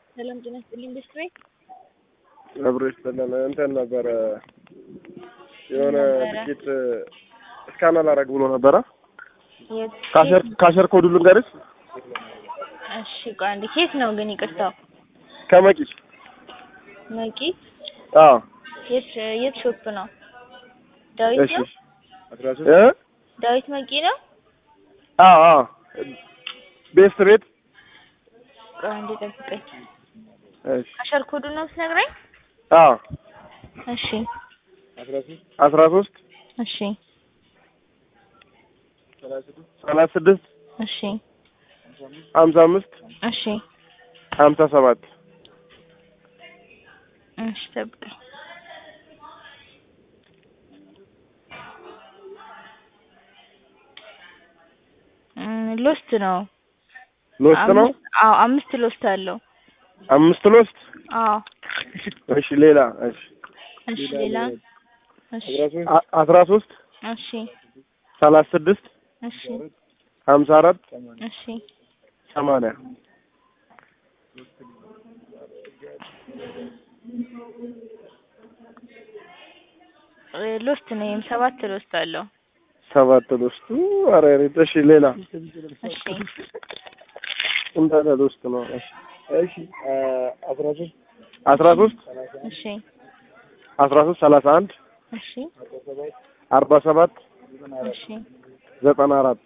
ሰላም ጤና ይስጥልኝ ኢንዱስትሪ አብሮ ይስጥልን። እንትን ነበረ የሆነ ነበረ? ትኬት እስካን አላረግ ብሎ ነበረ። የት ካሸር ካሸር ኮዱ ልንገርሽ። እሺ ቆይ አንዴ ኬት ነው ግን ይቅርታው ከመቂ መቂ አዎ የት የት ሾፕ ነው ዳዊት እሺ ነው እ ዳዊት መቂ ነው አዎ አዎ ቤስት ቤት ቆይ አንዴ ጠብቀኝ እሺ አሸር ኮዱ ነው ስነግረኝ አዎ እሺ አስራ ሶስት እሺ ሰላሳ ስድስት እሺ ሀምሳ አምስት እሺ ሀምሳ ሰባት እሺ ጠብቀኝ እም፣ ሎስት ነው ሎስት ነው። አምስት- አዎ አምስት ሎስት አለው አምስት ሎስት አዎ እሺ ሌላ እሺ እሺ ሌላ እሺ አ- አስራ ሶስት እሺ ሰላሳ ስድስት እሺ ሀምሳ አራት እሺ ሰማንያ እ፣ ሎስት ነው ይሄም ሰባት ሎስት አለው ሰባት ሎስቱ ኧረ እኔ- እሺ ሌላ እሺ እንዳለ ሎስት ነው። እሺ እሺ አስራ ሶስት አስራ ሶስት እሺ አስራ ሶስት ሰላሳ አንድ እሺ አርባ ሰባት እሺ ዘጠና አራት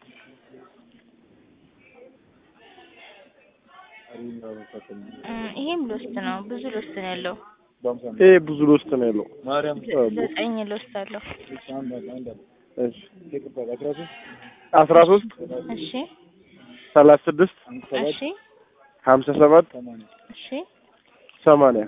እም፣ ይሄም ሎስት ነው ብዙ ሎስት ነው ያለው ይሄ ብዙ ሎስት ነው ያለው። ዘጠኝ ሎስት አለው እሺ አስራ ሶስት እሺ ሰላሳ ስድስት እሺ ሀምሳ ሰባት እሺ ሰማንያ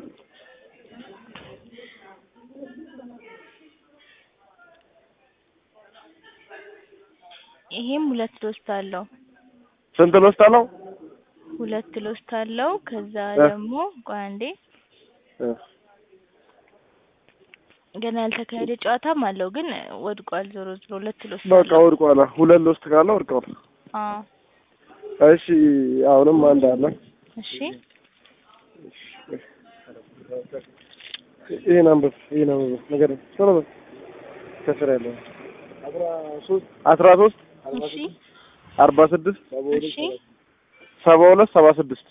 ይሄም ሁለት ሎስት አለው ስንት ሎስት አለው? ሁለት ሎስት አለው ከዛ እ። ደግሞ ቆይ አንዴ እ፣ ገና ያልተካሄደ ጨዋታም አለው ግን ወድቋል ዞሮ ዞሮ ሁለት ሎስት በቃ አለው ወድቋል። ሁለት ሎስት ካለ ወድቋል። አዎ እሺ አሁንም አንድ አለ። እሺ ይሄን አንብብ፣ ይሄን አንብብ። ነገር ቶሎ በል። ከስር ያለው አስራ ሶስት እሺ አርባ ስድስት እሺ ሰባ ሁለት ሰባ ስድስት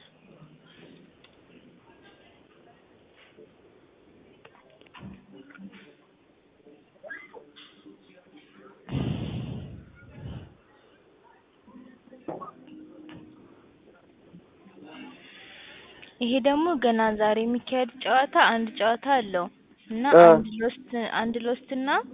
ይሄ ደግሞ ገና ዛሬ የሚካሄድ ጨዋታ አንድ ጨዋታ አለው እና እ። አንድ ሎስት አንድ ሎስት እና